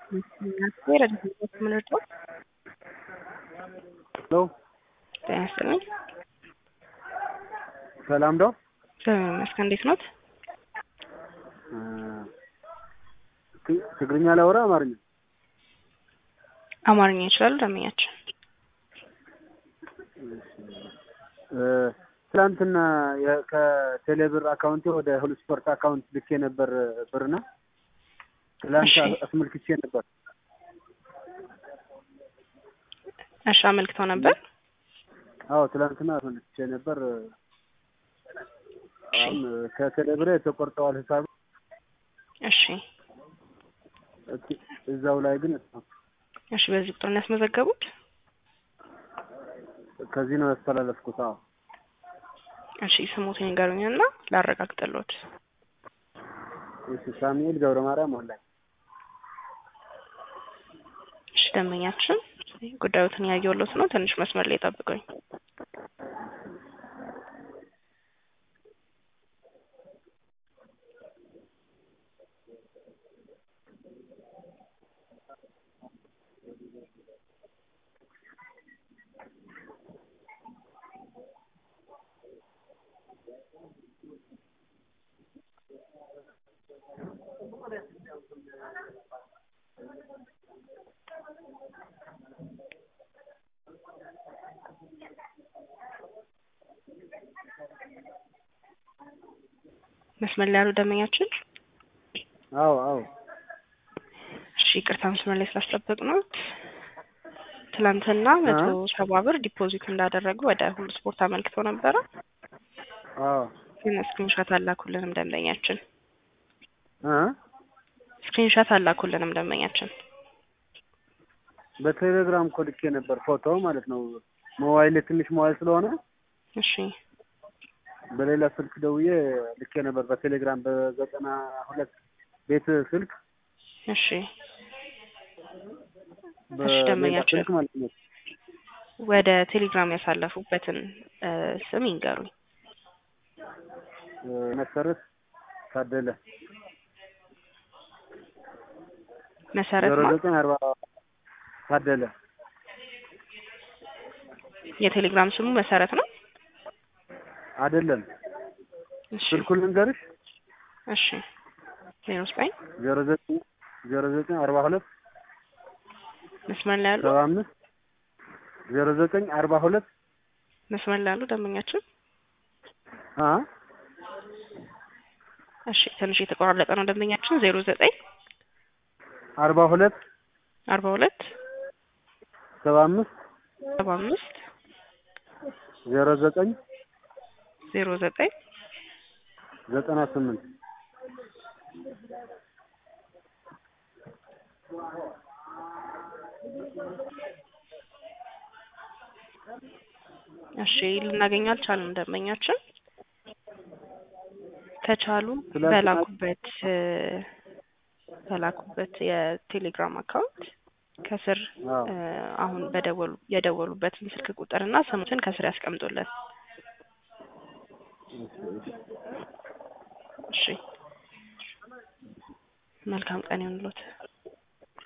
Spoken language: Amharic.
ምንድነው? ሄሎ ጤና ይስጥልኝ። ሰላም ነው? እግዚአብሔር ይመስገን። እንዴት ኖት? ት- ትግርኛ ላወራ አማርኛ? አማርኛ ይችላሉ ደንበኛችን? እ፣ ትናንትና የ- ከቴሌብር አካውንቴ ወደ ሁሉ ስፖርት አካውንት ልኬ ነበር ብርና ትላንት እሺ። አስመልክቼ ነበር። እሺ አመልክተው ነበር። አዎ ትላንትና አስመልክቼ ነበር። አሁን ከቴሌብር የተቆርጠዋል ሂሳብ እሺ እት- እዛው ላይ ግን እሺ በዚህ ቁጥር ነው ያስመዘገቡት? ከዚህ ነው ያስተላለፍኩት። አዎ እሺ ስሙትን ይንገሩኝና ላረጋግጥልዎት። እሺ ሳሙኤል ገብረ ማርያም ወላሂ እሺ ደንበኛችን ጉዳዩትን ያየሁሎት ነው። ትንሽ መስመር ላይ ጠብቁኝ። መስመር ላይ ያሉ ደንበኛችን አዎ አዎ እሺ ይቅርታ መስመር ላይ ስላስጠበቅነዎት። ትላንትና መቶ ሰባ ብር ዲፖዚት እንዳደረጉ ወደ ሁሉ ስፖርት አመልክተው ነበረ፣ አዎ ግን ስክሪንሾት አላኩልንም ደንበኛችን። እ ስክሪንሾት አላኩልንም ደንበኛችን። በቴሌግራም እኮ ልኬ ነበር ፎቶ ማለት ነው። ሞባይል ትንሽ ሞባይል ስለሆነ እሺ በሌላ ስልክ ደውዬ ልኬ ነበር በቴሌግራም በዘጠና ሁለት ቤት ስልክ እሺ በሌላ ደንበኛችን። ስልክ ማለት ነው። ወደ ቴሌግራም ያሳለፉበትን እ ስም ይንገሩኝ። እ መሰረት ታደለ መሰረት ዜሮ ማ ዘጠኝ አርባ ታደለ የቴሌግራም ስሙ መሰረት ነው። አይደለም። እሺ ስልኩን ልንገርሽ እሺ ዜሮ ዘጠኝ ዜሮ ዘጠኝ ዜሮ ዘጠኝ አርባ ሁለት መስመር ላይ ያሉ ሰባ አምስት ዜሮ ዘጠኝ አርባ ሁለት መስመር ላይ ያሉ ደንበኛችን አ እሺ ትንሽ የተቆራረጠ ነው ደንበኛችን ዜሮ ዘጠኝ አርባ ሁለት አርባ ሁለት ሰባ አምስት ሰባ አምስት ዜሮ ዘጠኝ ዜሮ ዘጠኝ ዘጠና ስምንት እሺ ልናገኘው አልቻልንም ደንበኛችን ከቻሉ ትላንትና- በላኩበት እ በላኩበት የቴሌግራም አካውንት ከስር አዎ እ አሁን በደወሉ የደወሉበትን ስልክ ቁጥርና ስሙትን ከስር ያስቀምጡልን። እሺ መልካም ቀን ይሁንልዎት።